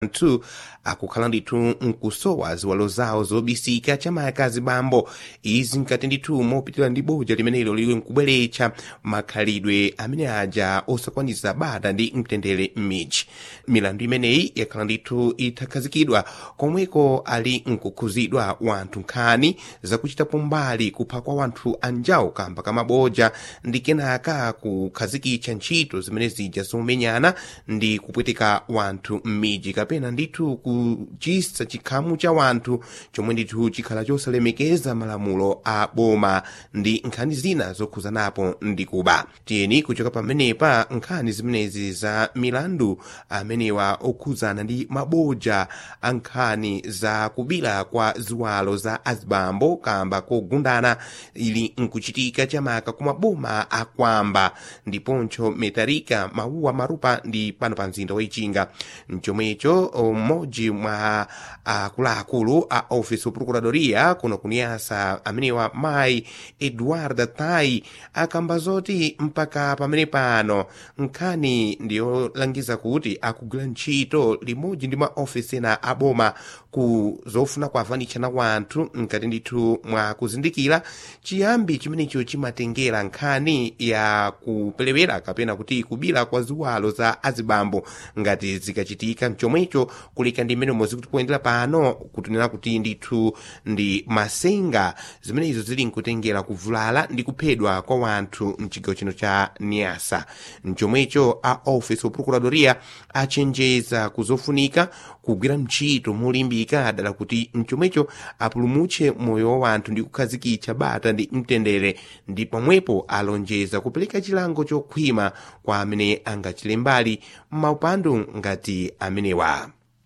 anthu akukhala ndithu nkusowa ziwalo zawo zobisika chamaka zibambo izi nkati ndithu mopitira ndi boja limenelo lili nkubweretsa makhalidwe amene aja osakwanisa bata ndi mtendere m'midzi milandu imeneyi yakhala ndithu itakhazikidwa komweko ali nkukhuzidwa wanthu nkhani zakuchitapo mbali kupha kwa wanthu anjawo kamba kamaboja ndi kenaka kukhazikitsa ntchito zimene zija zomenyana ndi kupweteka wanthu m'midzi kapena ndithu kuchisa chikhamu cha wanthu chomwe ndithu chikhala chosalemekeza malamulo a boma ndi nkhani zina zokhuzanapo ndi kuba tiyeni kuchoka pamenepa nkhani zimenezi za milandu amenewa okhuzana ndi maboja a nkhani za kubila kwa ziwalo za azibambo kamba kogundana ili nkuchitika chamaka ku maboma akwamba ndiponso metarika mawuwa marupa ndi pano pa mzinda wa ichinga mchomwecho mmodzi mwa akuluakulu a office of procuradoria kuno kuniyasa amenewa mayi edwarda tai akamba zoti mpaka pamene pano nkhani ndiyolangiza kuti akugwira ntchito limodzi ndi maofisi ena aboma ku zofuna kuavanitshana wanthu mkati ndithu mwa kuzindikira chiyambi chimenecho chimatengera nkhani ya kupelewera kapena kuti kubila kwa ziwalo za azibambo ngati zikachitika mchomwecho kulika ndi mmene mozi kuti kuyendera pano kutinena kuti ndithu ndi masenga zimenezo zili nkutengera kuvulala ndi kuphedwa kwa wanthu mchigawo chino cha niasa mchomwecho a office of procuradoria achenjeza kuzofunika kugwira ntchito molimbika dala kuti mchomwecho apulumutse moyo wa wanthu ndi kukhazikitsa bata ndi mtendere ndi pomwepo alonjeza kupereka chilango chokhwima kwa amene angachile mbali m'maupandu ngati amenewa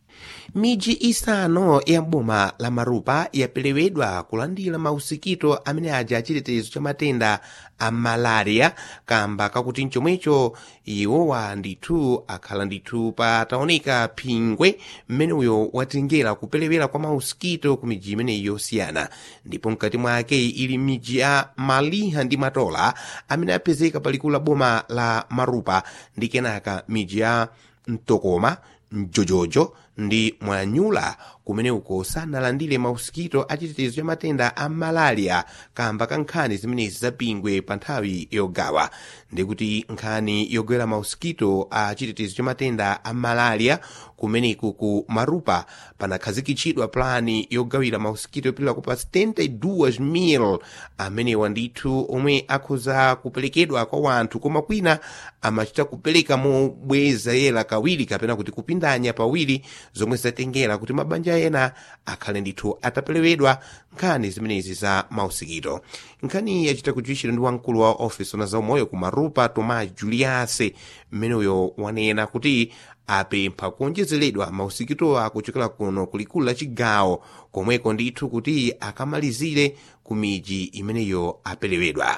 miji isanu ya boma la marupa yapelewedwa kulandira mausikito amene aja achitetezo cha matenda a malaria kamba kakuti mchomwecho iwowa ndithu akhala ndithu pataoneka phingwe mmene uyo watengera kupelewera kwa mausikito ku miji imeneyi yosiyana ndipo mkati mwake ili miji ya maliha ndi matola amene apezeka palikulu la boma la marupa ndi kenaka miji ya mtokoma mjojojo ndi mwanyula kumene uko sanalandire mausikito achitetezo cha matenda a malaria kamba ka nkhani zimenezi zapingwe pa nthawi yogawa ndikuti nkhani yogwera mausikito a chitetezo cha matenda a malaria kumeneku ku marupa panakhazikitsidwa plani yogawira mausikito yopitira kupa 72,000 amenewa ndithu omwe akhoza kuperekedwa kwa wanthu koma kwina amachita kupereka mobweza yera kawiri kapena kuti kupindanya pawiri zomwe zatengera kuti mabanja ena akhale ndithu atapelewedwa nkhani zimenezi za mausikito nkhani yachita kujuwishira ndi wamkulu wa ofisi ona zaumoyo ku marupa tomas juliase mmeneyo wanena kuti apempha kuonjezeredwa mausikito akuchokera kuno kulikulu la chigawo komweko ndithu kuti akamalizire ku miji imeneyo apelewedwa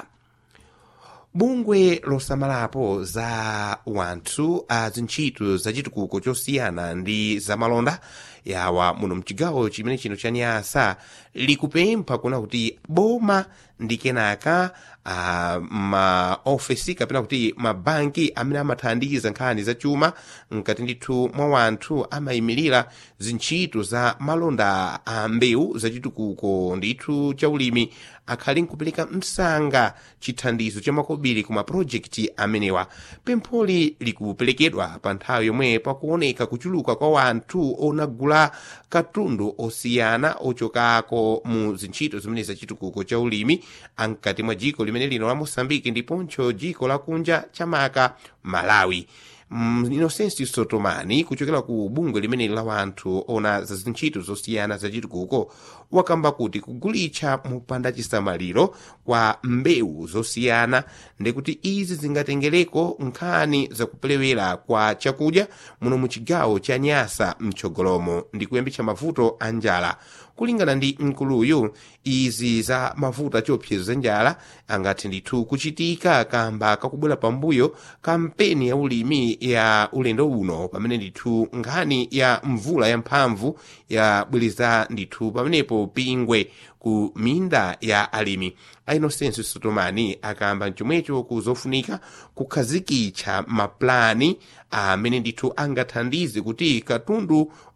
bungwe losamalapo za wanthu a zintchito zachitukuko chosiyana ndi zamalonda yawa muno mchigawo chimene chino cha nyasa likupempha kuna kuti boma ndi kenaka uh, maofesi kapena kuti mabanki amene amathandiza nkhani zachuma mkati ndithu mwa wanthu amayimirira zintchito za malonda a mbewu zachitukuko ndithu cha ulimi akhali nkupereka msanga chithandizo cha makobiri ku mapulojekiti amenewa pempholi likuperekedwa pa nthawi yomwe pakuoneka kuchuluka kwa wanthu onagula katundu osiyana ochokako mu zintchito zimene zachitukuko cha ulimi ankati mwa jiko limene lino la mosambiki ndiponso jiko lakunja chamaka malawi Mm, inosensi sotomani kuchokera ku bungwe limene la wanthu ona za zintchito zosiyana zachitukuko wakamba kuti kugulitsa mopanda chisamaliro kwa mbewu zosiyana ndikuti izi zingatengereko nkhani zakupelewera kwa chakudya muno mu chigawo cha nyasa mtsogolomo ndi kuyambitsa mavuto a njala kulingana ndi mkuluyu izi za mavuto achiopsezo njala angati ndithu kuchitika kamba kakubwera pambuyo kampeni ya ulimi ya ulendo uno pamene ndithu nkhani ya mvula yamphamvu yabwereza ndithu pamenepo pingwe ku minda ya alimi a inosenso sotomani akamba chomwecho kuzofunika kukhazikitsa maplani amene ndithu angathandize kuti katundu